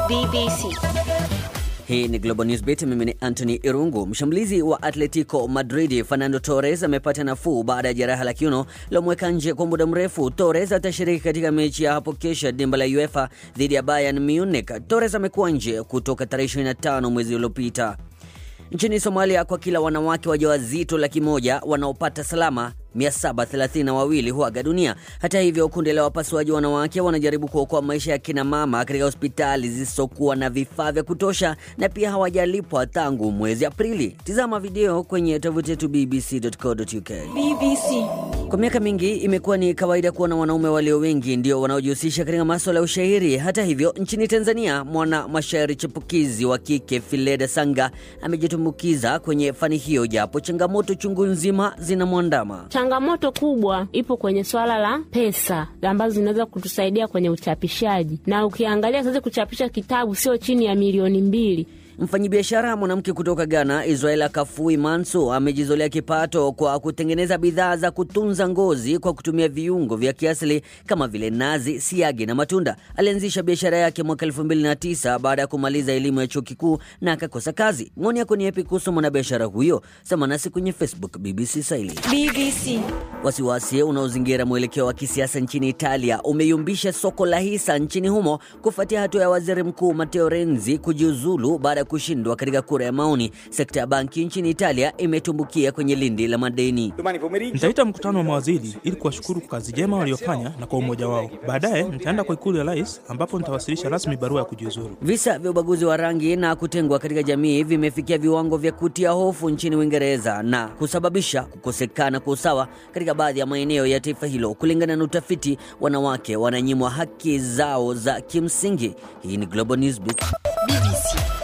BBC. Hii ni Global Newsbeat. Mimi ni Anthony Irungu. Mshambulizi wa Atletico Madrid Fernando Torres amepata nafuu baada ya jeraha la kiuno lilomweka nje kwa muda mrefu. Torres atashiriki katika mechi ya hapo kesho dimba la UEFA dhidi ya Bayern Munich. Torres amekuwa nje kutoka tarehe 25 mwezi uliopita. Nchini Somalia, kwa kila wanawake wajawazito laki moja wanaopata salama 732 huaga dunia. Hata hivyo, kundi la wapasuaji wanawake wanajaribu kuokoa maisha ya kina mama katika hospitali zisizokuwa na vifaa vya kutosha na pia hawajalipwa tangu mwezi Aprili. Tizama video kwenye tovuti yetu bbc.co.uk. BBC. Kwa miaka mingi imekuwa ni kawaida kuona wanaume walio wengi ndio wanaojihusisha katika maswala ya ushairi. Hata hivyo, nchini Tanzania, mwana mashairi chipukizi wa kike Fileda Sanga amejitumbukiza kwenye fani hiyo, japo changamoto chungu nzima zinamwandama. Changamoto kubwa ipo kwenye swala la pesa ambazo zinaweza kutusaidia kwenye uchapishaji, na ukiangalia sasa kuchapisha kitabu sio chini ya milioni mbili. Mfanyabiashara mwanamke kutoka Ghana, Israela Kafui Manso, amejizolea kipato kwa kutengeneza bidhaa za kutunza ngozi kwa kutumia viungo vya kiasili kama vile nazi, siagi na matunda. Alianzisha biashara yake mwaka 2009 baada ya kumaliza elimu ya chuo kikuu na akakosa kazi. Maoni yako ni yapi kuhusu mwanabiashara huyo? Sema nasi kwenye Facebook BBC Swahili. BBC. Wasiwasi unaozingira mwelekeo wa kisiasa nchini Italia umeyumbisha soko la hisa nchini humo kufuatia hatua ya waziri mkuu Matteo Renzi kujiuzulu baada ya kushindwa katika kura ya maoni. Sekta ya banki nchini Italia imetumbukia kwenye lindi la madeni. Domani pomeriggio Nitaita mkutano wa mawaziri ili kuwashukuru kwa kazi jema waliofanya na kwa umoja wao. Baadaye nitaenda kwa ikulu ya rais ambapo nitawasilisha rasmi barua ya kujiuzuru. Visa vya ubaguzi wa rangi na kutengwa katika jamii vimefikia viwango vya kutia hofu nchini Uingereza na kusababisha kukosekana kwa usawa katika baadhi ya maeneo ya taifa hilo. Kulingana na utafiti, wanawake wananyimwa haki zao za kimsingi. Hii ni Global Newsbeat. BBC.